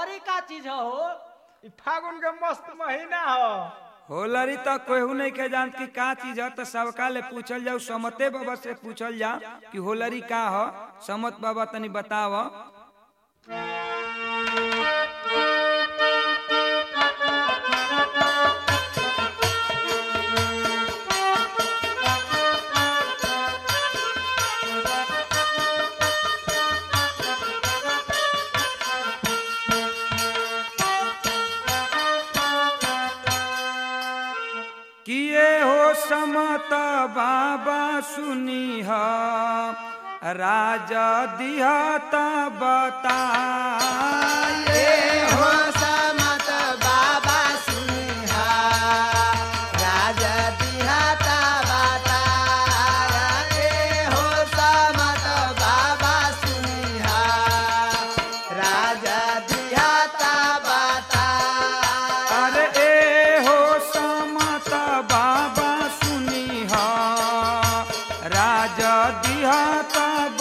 होलरी का चीज है हो ई फागुन के मस्त महीना हो होलरी तो केहू नहीं के जानत कि का चीज है तो सबका ले पूछल जाओ समते बाबा से पूछल जाओ कि होलरी का हो समत बाबा तनी बताव किए हो समत बाबा सुनी ह राजा दिहत बताए हो समत बाबा सुनिहा राजा दिहाता बताया ए हो समत बाबा सुनिहा राजा दिहाता बताया अरे ए हो समत बाबा सुनी ह राजा दिहत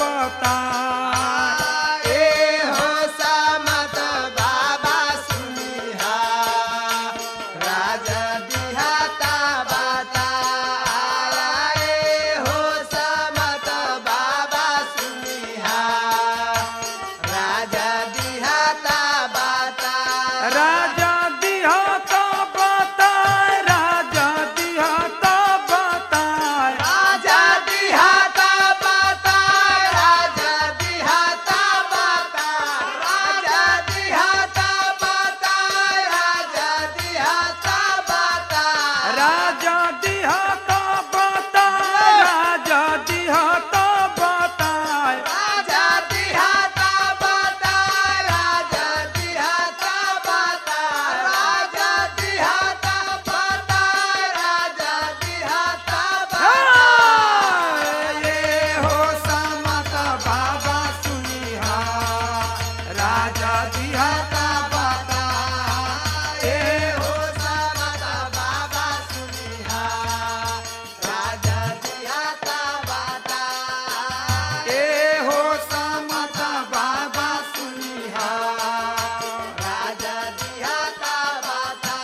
बताए ए हो समत बाबा सुनिहा राजा दिहाता बताया ए हो समत बाबा सुनिहा राजा दिहाता बताया राजा दिहत बताए राजा दिहत बताए राजा दिहाता बता राजा दिहाता बता राजा दिहाता बता राजा दिहाता बता राजा दिहत बताए राजा दिहत बताए राजा दिहाता बता राजा दिहाता बता राजा दिहाता बता राजा दिहाता बता ये हो समत बाबा सुनिहा राजा दिहत बताए हो समत बाबा सुनिहा राजा दिहाता बता ए हो समत बाबा सुनिहा राजा दिहाता बता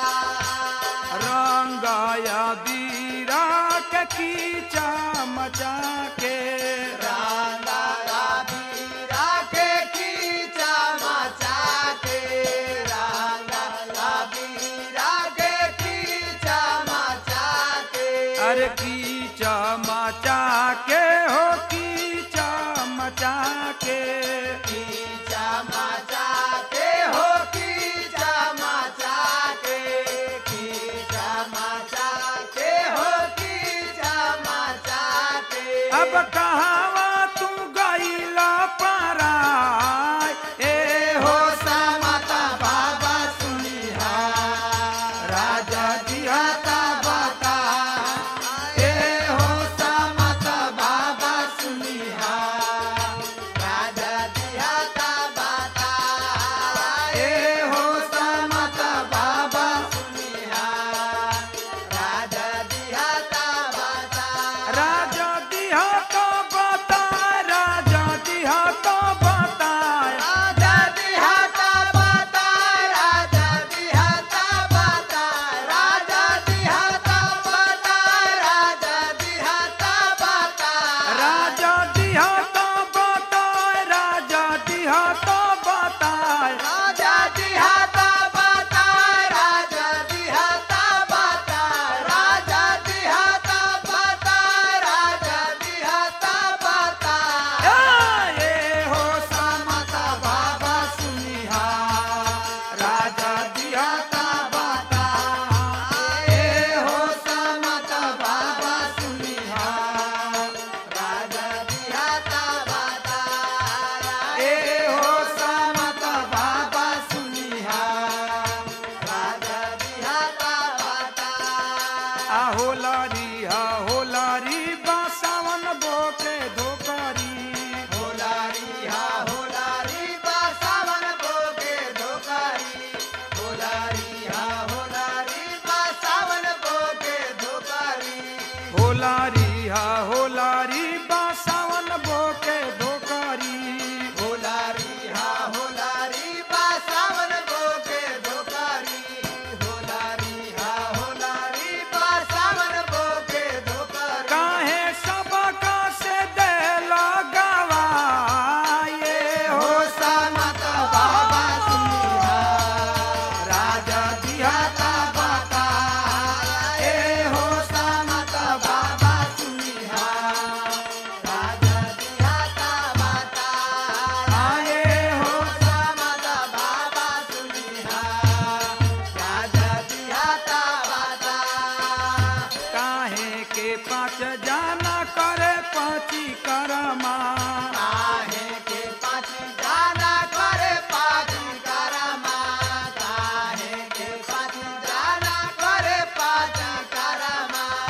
रंगाया बीरा के कीचा मचा के रांगा बीरा के कीचा मचा के रांगा बीरा के कीचा मचा के अरे कीचा मचा के हो कीचा मचा के कीचा मचा के हो कीचा मचा के कीचा मचा के हो कीचा मचा के अब कहावा तू गईला पराय ए हो हो समत बाबा सुनिहा राजा दिहता बता ए हो समत बाबा सुनिहा राजा दिहाता बता ए हो समत बाबा सुनिहा राजा दिहाता बता राजा दिहता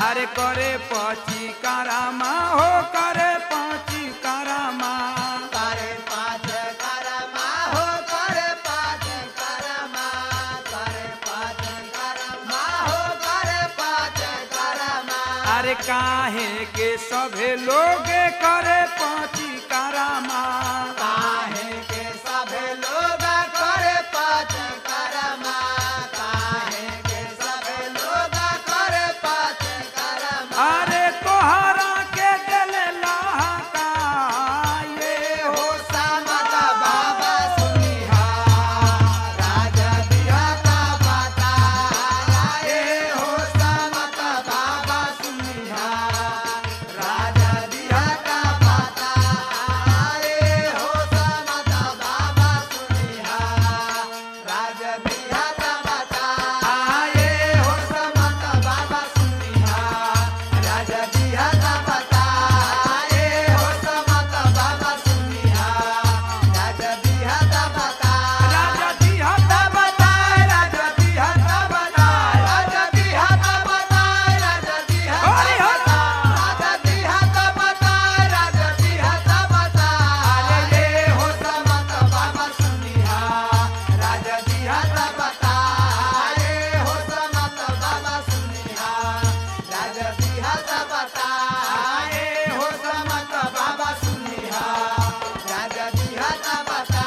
अरे करे पची कारामा हो करे पची कारामा करे पाँच करमा हो करे पाँच करमा करे पाँच करमा हो करे पाँच करमा अरे काहे के सभे लोग करे पची कारामा काहे के सभे लोग करे पाँच करमा काहे के सभे लोग करे पाँच करमा अरे तोहरा के दिल लहका ये हो हो समत बाबा सुनिहा राजा बिहाता बता ए हो समत बाबा सुनिहा राजा बिहाता बता ए हो समत बाबा सुनिहा राजा बिहाता बता ए हो समत बाबा सुनिहा राजा बिहाता बता ए हो समत बाबा सुनिहा राजा बिहाता बता राजा जी हता बता राजा बिहाता बता राजा बिहाता बता राजा बिहाता हरि हर राजा बिहाता बता राजा बिहाता बता अरे ये हो समत बाबा सुनिहा राजा बिहाता बता ए हो समत बाबा सुनिहा राजा बिहाता बता ए हो समत बाबा सुनिहा राजा बिहाता बता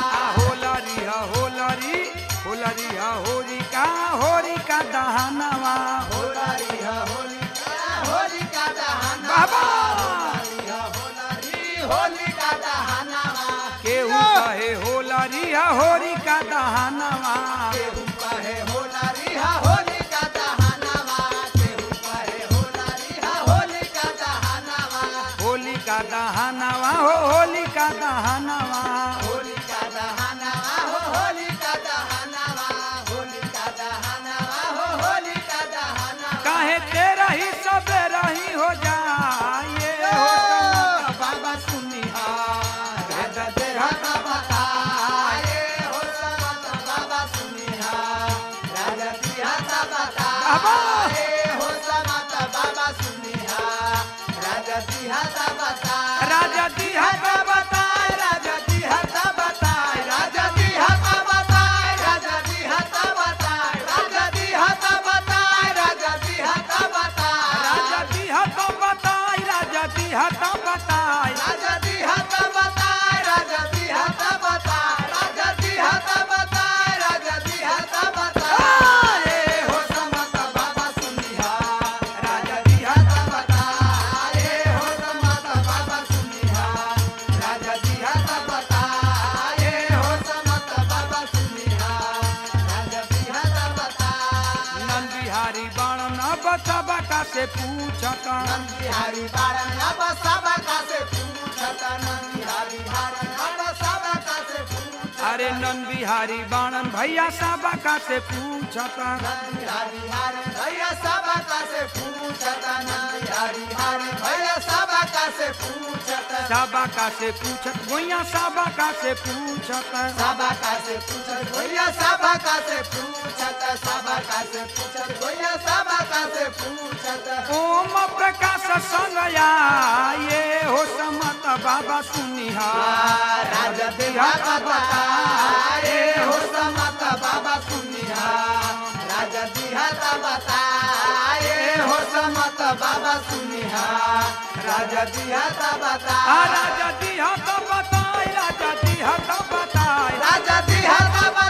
होलरी हा होलरी होलरी हा होरी का होरी का दहनवा होलारी ह होलिका होलिका दहना बाबा होलारी ह होलारी होलिका दहनावा केहू कहे होलरी हा होरी का दहनवा केहू कहे होलारी ह होलिका दहनावा केहू कहे होलारी ह होलिका दहनावा होली का दहनवा हो होली का दहनवा होलिका दहनावा हो होलिका दहनावा होलिका दहनावा हो होलिका दहनावा काहे तेरा ही सब रही हो जाए हो बाबा सुनिहा राजा देहाता बता ए हो समत बाबा सुनिहा राजा देहाता बता बाबा। ए हो समत बाबा सुनिहा राजा देहाता बता राजा जी हता बता राजा देहाता बता राजा देहाता बता राजा देहाता बता राजा देहाता बता राजा देहाता बता राजा जी हता बताई राजा जी हता बताई राजा दी हाथा बताए राजा दी हाथा बताए राजा दी हाथा बताए राजा दी हाथा बताए हो समत बाबा सुनिहा राजा दी हाथा बताए हो समत बाबा सुनिहा राजा दी हाथा बताए हो समत बाबा सुनिहा राजा दी हाथा बताए नंद बिहारी बाण न बचा बका से पूछता नंदिहारी बारन अब सब का से पूछता नंदिहारी बारन अब सब का से पूछता अरे नंद बिहारी बाणन भैया सबका से पूछता नंदिहारी हारे भैया सब का से पूछता नंदिहारी हारे भैया सब का से पूछता सबका से पूछत भैया सबका से पूछता सब का से पूछत भैया सब का से पूछता सब का से पूछत भैया सब का से पूछता ओम प्रकाश संग ये हो समत बाबा सुनिहा राजा देहाता बताए हो समत बाबा सुनिहा राजा देहाता बताए हो समत बाबा सुनिहा राजा देहाता आ बताए राजा जी हता बताई राजा जी हता बताई राजा देहाता